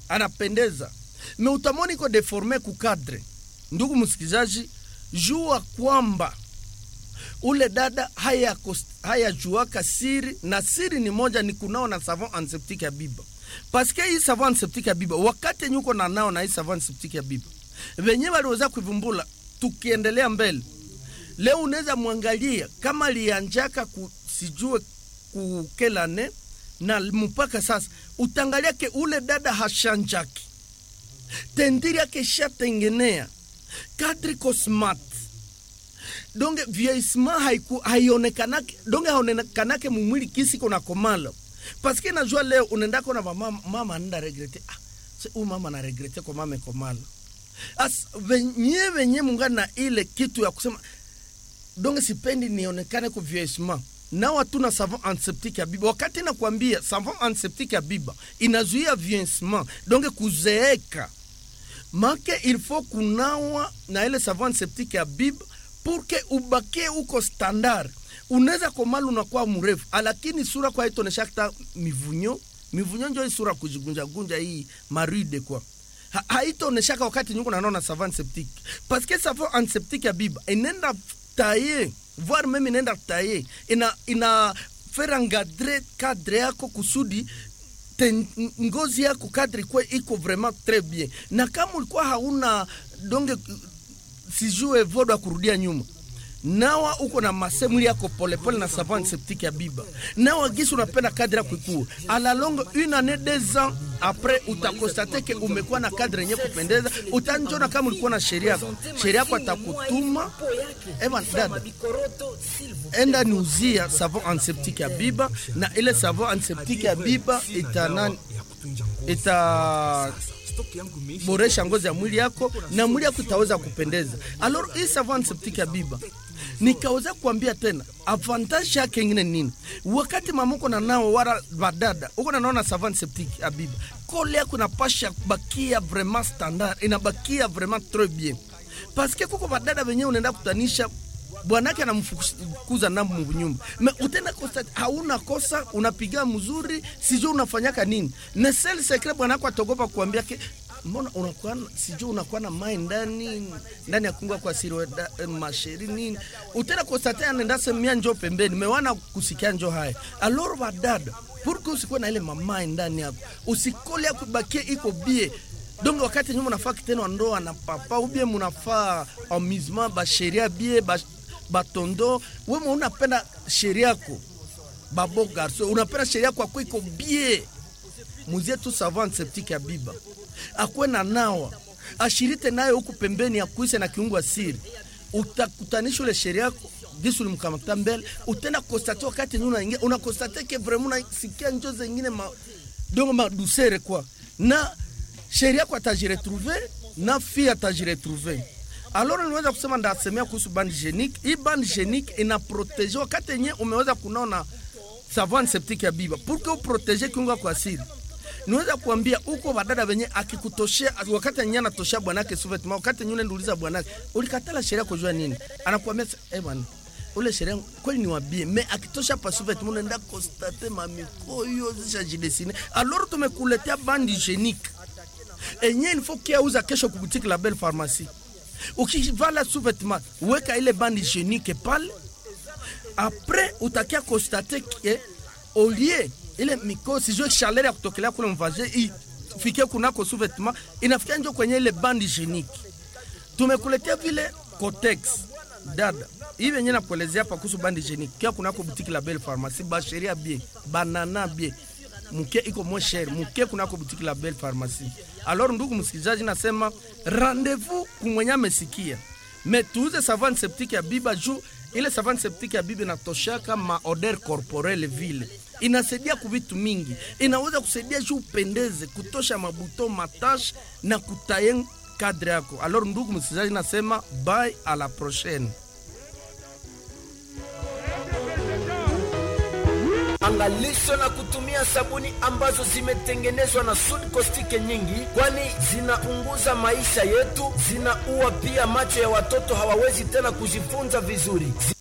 anapendeza me utamoni iko deforme kukadre ndugu msikilizaji jua kwamba ule dada hayajuaka haya siri na siri ni moja ni kunao na savon antiseptique ya biba paske hii savon antiseptique ya biba wakati nyuko na nao na hii savon antiseptique ya biba venye waliweza kuivumbula tukiendelea mbele leo unaweza mwangalia kama lianjaka ku, sijue kukelane na mpaka sasa utangalia ke ule dada hashanjaki tendiri yake shatengenea kadri smart donge vieillissement haiku haionekanake donge haonekanake mumwili kisi kona komala paske najua leo unaendako na mama mama anaenda regrete ah huyu mama na regrete kwa mama komala as venye venye mungana na ile kitu ya kusema donge sipendi nionekane ku vieillissement na watu na savon antiseptique ya biba wakati nakwambia savon antiseptique ya biba inazuia vieillissement donge kuzeeka make il faut kunawa na ile savon antiseptique ya biba purke ubakie uko standard unaweza komala unakuwa mrefu lakini sura kwa itonesha kita mivunyo mivunyo njo sura kujigunja gunja hii maride kwa ha, haitaoneshaka wakati nyuko nanaona savon antiseptique parce que savon antiseptique ya biba inenda taye voire meme inaenda taye ina ina fera ngadre kadre yako kusudi te ngozi yako kadri kwa iko vraiment très bien na kama ulikuwa hauna donge sijue vodo ya kurudia nyuma nawa uko na masemuli yako polepole na savon antiseptique ya biba nawa gisi unapenda kadre yako ikue ala longue une année deux ans après utakostate ke umekuwa na kadre yenye kupendeza utanjona kama ulikuwa na sheria yako sheria yako atakutuma eva dada enda niuzia savon antiseptique ya biba na ile savon antiseptique ya biba itanani ita boresha ngozi ya mwili yako na mwili yako itaweza kupendeza. Alors hii savon antiseptique ya biba nikaweza kuambia tena avantage yake ingine nini, wakati mama uko na nao wala badada uko na naona savon antiseptique ya biba, kole yako inapasha bakia vraiment standard, inabakia vraiment très bien parce que kuko badada wenyewe unaenda kutanisha bwanake anamfukuza nambo nyumba me utenda kosa hauna kosa unapiga mzuri sijui unafanyaka nini na sel secret bwanako atogopa kuambia ke mbona unakuwa sijui unakuwa na mai ndani ndani ya kunga kwa siri eh, masheri nini utenda kosa tena nenda semia njo pembeni mewana kusikia njo haya aloro badada purke usikuwe na ile mamai ndani yako usikole akubakie iko bie donc wakati nyuma unafaa kitendo ndoa na papa ubie munafaa amusement basheria bie ba batondo wema unapenda sheria yako babo garso unapenda sheria yako ako iko bie muzie tu savon antiseptique ya biba akwe na nawa ashirite nayo huku pembeni ya kuise na kiungo asiri utakutanisha ule sheria yako gisi ulimkamata mbele utenda konstate wakati nyuma unaingia unakonstate ke vraiment unasikia njo zengine ma dongo madusere kwa na sheria yako atajiretrouve na fille atajiretrouve alors niweza kusema ndasemea kuhusu band genique. Hii band genique ina protege wakati yenye umeweza kunaona savon antiseptique ya biba pour que uprotege kiungo kwa asili. Niweza kuambia uko badada wenye akikutoshea wakati yenye anatoshea bwanake suvetement, wakati yenye unaenduliza bwanake ulikatala sheria kujua nini, anakuambia eh bwana ule sheria kweli ni wabie me akitosha pa suvetement unaenda constate mamikoyo zishajidesine. Alors tumekuletea band hygienique enye il faut kiauza kesho kubutiki la Belle Pharmacie ukivala sous-vêtement weka ile bande hygiénique pale après utakia constate ke olie ile miko sijue chaleur ya kutokelea kule mvaje ifike kunako sous-vêtement inafikia njo kwenye ile bande hygiénique tumekuletea vile Cotex dada hii venye nakuelezea hapa kuhusu bande hygiénique kia kunako boutique la Belle Pharmacie basheria bien banana bien muke iko moins cher muke kunako boutique la Belle Pharmacie. Alors ndugu msikilizaji, nasema rendez-vous kumwenye amesikia me tuuze savon antiseptique ya biba juu ile savon antiseptique ya biba inatoshaka ma odeur corporelle vile inasaidia kuvitu mingi, inaweza kusaidia juu upendeze, kutosha mabuto matache na kutaye kadre yako. Alors ndugu msikilizaji, nasema bye, à la prochaine. Angalisho na kutumia sabuni ambazo zimetengenezwa na sudi kostike nyingi, kwani zinaunguza maisha yetu, zinaua pia macho ya watoto, hawawezi tena kujifunza vizuri.